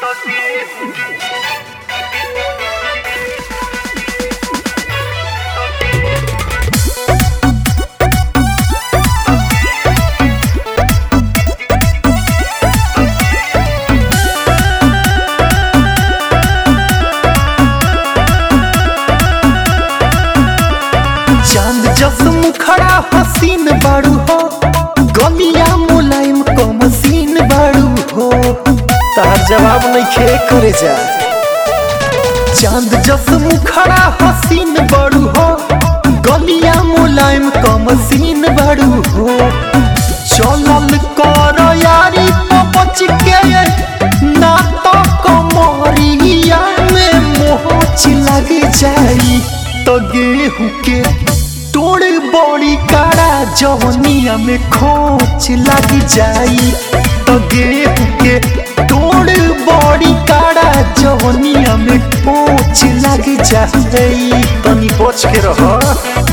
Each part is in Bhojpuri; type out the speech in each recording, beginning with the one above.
चांद जस मुखड़ा हसीन बाड़ू हो गलिया मुलायम क मसीन बाड़ू हो तार जवाब नहीं खे करे जा चांद जस मुखड़ा हसीन बाड़ू हो गलिया मुलायम क मसीन बाड़ू हो चलल कर यारी तो बच के ना तो कमरिया में मोच लग जाई तो गेहूं के तोड़ बड़ी काड़ा जवनिया में खोच लग जाई तो गेहूं के तोड़ बड़ी काड़ा जवनिया में खोच लग जाई तनी बच के रह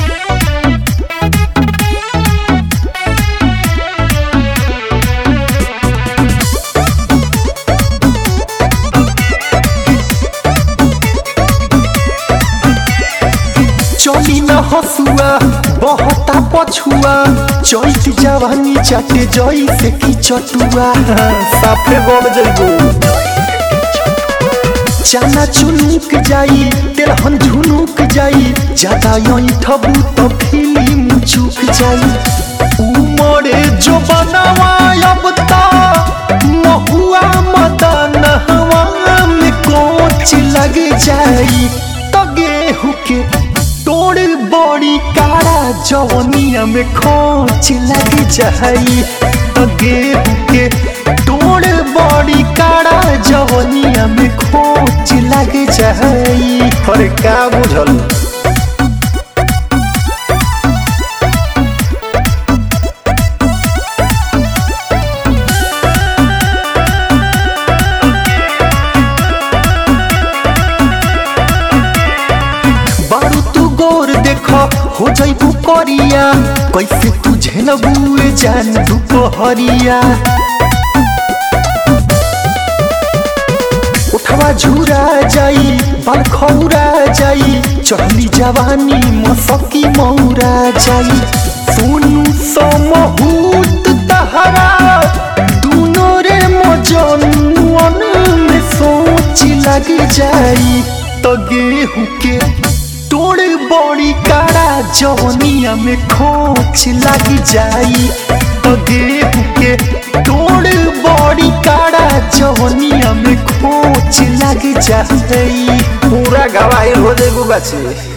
चली न हसुआ बहता पछुआ चैत जवानी चाटे जई से की चटुआ साफे बन जइबो चाना चुनुक जाई तेलहन झुनुक जाई ज्यादा यही ठबू तो फिल्म चुक जाई उमरे जो बनावा अब ता महुआ मदन हवा में कोच लग जाई तो गेहूं के तोड़ बड़ी काड़ा जवनिया में खोच लग जाई तो गेहूं के तोड़ बड़ी काड़ा जवनिया में खोच लग जाई अरे का बुझल बारू तू गोर देख हो जइबू करिया कैसे तू झेलबुए जान दुपहरिया उठवा झूरा जाई बाल खौरा जाई चढ़ली जवानी मसकी मौरा जाई सोनू समहूत तहरा दूनो रे मजनुअन में सोच लग जाई तो गेहूं के तोड़ बड़ी काड़ा जवनिया में खोच लग जाई तो गेहूं के तोड़ बड़ी काड़ा जवनिया में खोच लग जाई पूरा गवाही हो जाएगो बच्चे